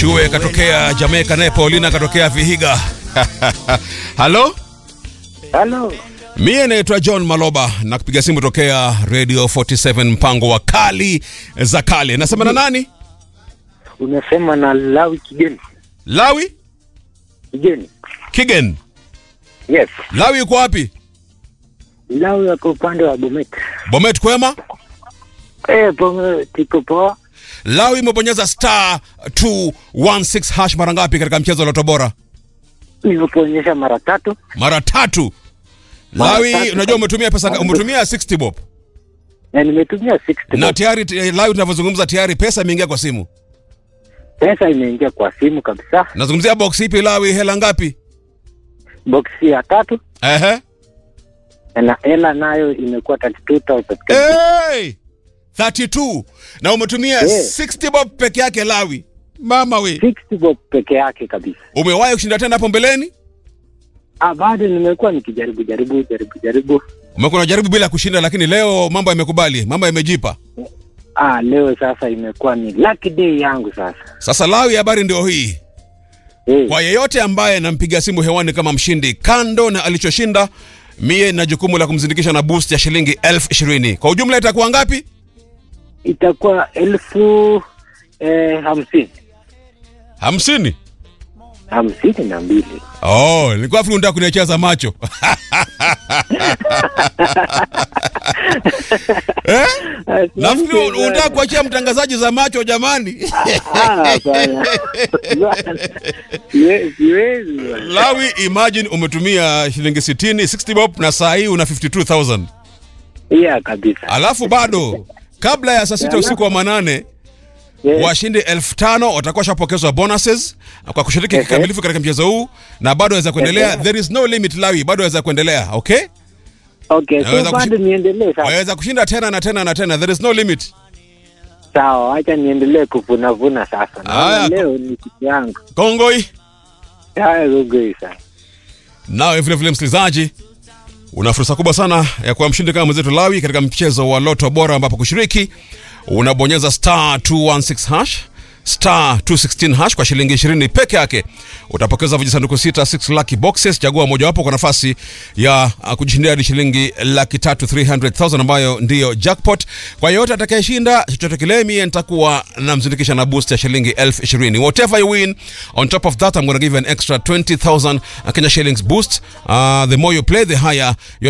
Chue katokea Jamaica, naye Paulina katokea Vihiga. Halo, Halo, mie naitwa John Maloba na kupiga simu tokea Radio 47 mpango wa kali za kale. Nasema na nani? unasema na Lawi Kigeni. Lawi Kigeni, Kigen. yes. Lawi yuko wapi? Lawi wako upande wa Bomet. Bomet kwema? Eh, Bomet iko poa. Lawi imebonyeza star 216 hash mara ngapi katika mchezo wa Loto Bora? Nimekuonyesha mara tatu Mara tatu. Mara Lawi, tatu. unajua umetumia pesa, umetumia 60 bob na nimetumia 60 na bob. tayari eh, Lawi tunavyozungumza tayari pesa imeingia kwa simu. Pesa imeingia kwa simu kabisa. Nazungumzia box ipi Lawi, hela ngapi? Boksi ya tatu Ehe. na hela nayo imekuwa 32000 Hey! 32 na umetumia Eh. 60 bob peke yake Lawi. Mama we, 60 bob peke yake kabisa. umewahi kushinda tena hapo mbeleni? Ah, bado nimekuwa nikijaribu jaribu jaribu jaribu. Umekuwa unajaribu bila kushinda, lakini leo mambo yamekubali, mambo yamejipa. Ah, leo sasa imekuwa ni lucky day yangu sasa. Sasa Lawi, habari ndio hii. Eh, Kwa yeyote ambaye nampiga simu hewani kama mshindi, kando na alichoshinda, mie na jukumu la kumzindikisha na boost ya shilingi elfu ishirini. Kwa ujumla itakuwa ngapi? itakuwa elfu eh, hamsini hamsini. hamsini na mbili. Oh, nilikuwa fikiri unataka kuniacheza macho eh? Nafikiri unataka kuachia mtangazaji za macho jamani. Ah, hapana. Siwe- siwezi bwana. Lawi, imagine umetumia shilingi 60 60 bob na saa hii una 52000 Yeah, kabisa. alafu bado kabla ya saa sita usiku wa manane Yes. washindi elfu tano watakuwa washapokezwa bonuses kwa kushiriki Ehe. kikamilifu katika mchezo huu na bado waweza kuendelea. Ehe. There is no limit Lawi, bado waweza kuendelea. Okay, Okay, Naweza so bado kushi- niendelee sasa. waweza kushinda tena na tena na tena. There is no limit. Sawa, acha niendelee kuvunavuna sasa. Haya, Naona ko- leo ni siku yangu. Kongoi. Haya, gogoi sana. Nawe vile vile msikilizaji, una fursa kubwa sana ya kuwa mshindi kama mwenzetu Lawi katika mchezo wa Loto Bora, ambapo kushiriki unabonyeza star 216 hash star 216 hash kwa shilingi 20 peke yake. Utapokeza vijisanduku sita 6 lucky boxes. Chagua mojawapo kwa nafasi ya uh, kujishindia hadi shilingi laki tatu 300,000 ambayo ndiyo jackpot. Kwa yeyote atakayeshinda chochote kile, mie nitakuwa namzindikisha na boost ya shilingi elfu ishirini. Whatever you win, on top of that I'm going to give you an extra 20,000 Kenya shillings boost. Uh, the more you play, the higher your